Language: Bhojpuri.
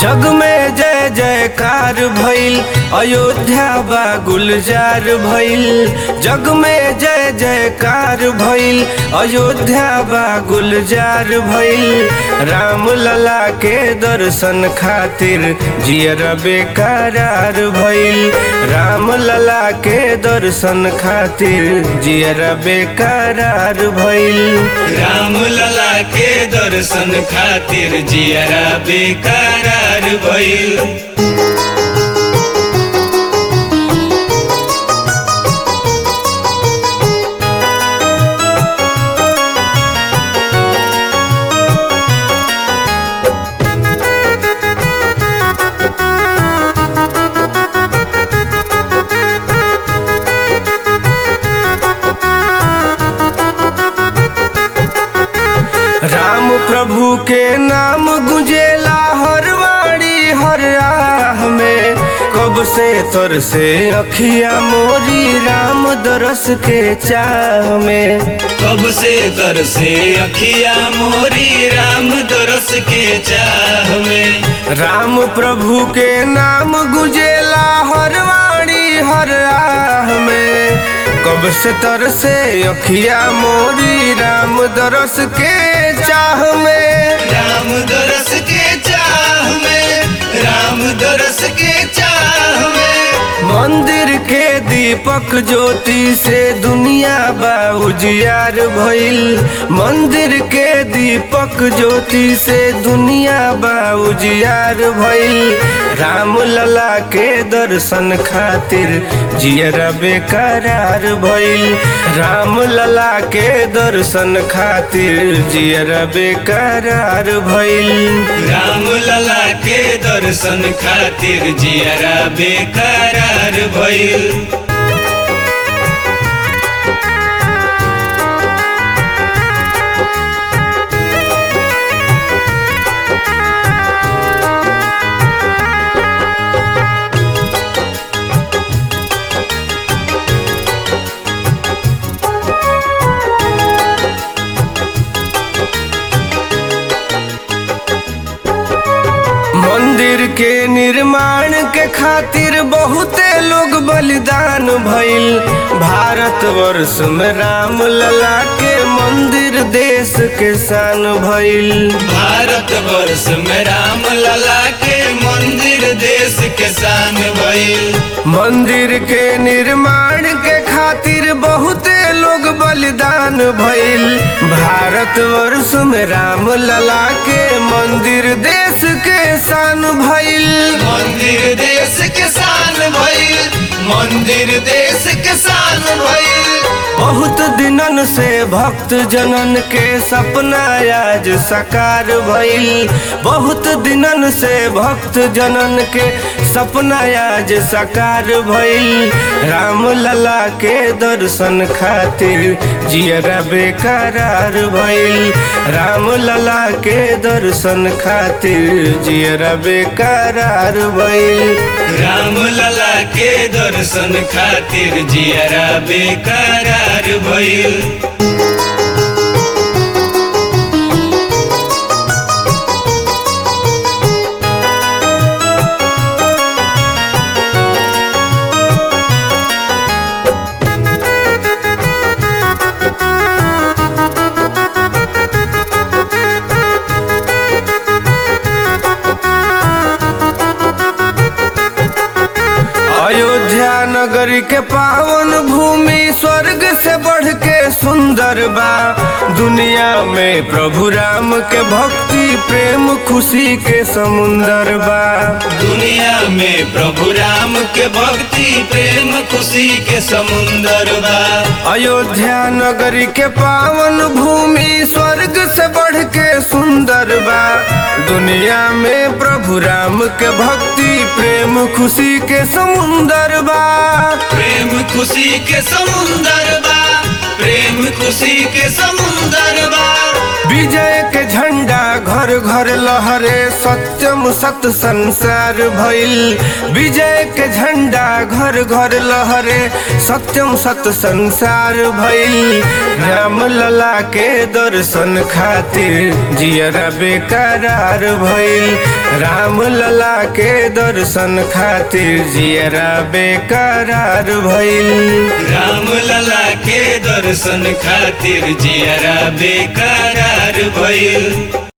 जग में जय जयकार भइल अयोध्या बा गुलजार भइल जग में जय जयकार भइल अयोध्या बा गुलजार भइल राम लला के दर्शन खातिर जियर बेकरार भइल राम लला के दर्शन खातिर जियर बेकरार भइल राम लला के दर्शन खातिर जियरा बेकरार भइल राम प्रभु के नाम गुंजेला हर वाणी हर राह में कब से तर से अखिया मोरी राम दरस के चाह में कब से दर से अखिया मोरी राम दरस के चाह में राम प्रभु के नाम गुंजेला हर वाणी हर राह में कब से तर से अखिया मोरी राम दरस के चाह में राम दरस के चाह में राम दरस के चाह में मंदिर के दीपक ज्योति से दुनिया बा उजियार भइल मंदिर के दीपक ज्योति से दुनिया बा उजियार भइल राम लला के दर्शन खातिर जियरा बेकरार भइल राम लला के दर्शन खातिर जियरा बेकरार भइल राम लला के दर्शन खातिर जियरा बेकरार भइल मंदिर के निर्माण के खातिर बहुते लोग बलिदान भइल भारत वर्ष में राम लला के मंदिर देश के शान भइल भारत वर्ष में राम लला के मंदिर देश के शान भइल मंदिर के निर्माण के खातिर बहुते लोग बलिदान भइल भारत वर्ष में राम लला के मंदिर देश के शान भइल मंदिर देश के शान भइल मंदिर देश के शान भइल बहुत दिनन से भक्त जनन के सपना आज साकार भइल बहुत दिनन से भक्त जनन के सपना आज साकार भइल राम लला के दर्शन खातिर जियरा बेकरार भइल राम लला के दर्शन खातिर जियरा बेकरार भइल राम लला के दर्शन खातिर जियरा बेकरार भइल अयोध्या नगरी के पावन भूमि स्वर्ग से बढ़ के सुंदर बा दुनिया में प्रभु राम के भक्ति प्रेम खुशी के समुंदर बा दुनिया में प्रभु राम के भक्ति प्रेम खुशी के समुंदर बा अयोध्या नगरी के पावन भूमि स्वर्ग से बढ़ के सुंदर बा दुनिया में प्रभु राम के भक्ति प्रेम खुशी के समुंदर बा प्रेम खुशी के समुंदर बा प्रेम खुशी के समुंदर बा विजय के झंडा घर घर घर लहरे सत्यम सत संसार भइल विजय के झंडा घर घर लहरे सत्यम सत संसार भइल राम लला के दर्शन खातिर जियरा बेकरार भइल राम लला के दर्शन खातिर जियरा बेकरार भइल राम लला के दर्शन खातिर जियरा बेकरार भइल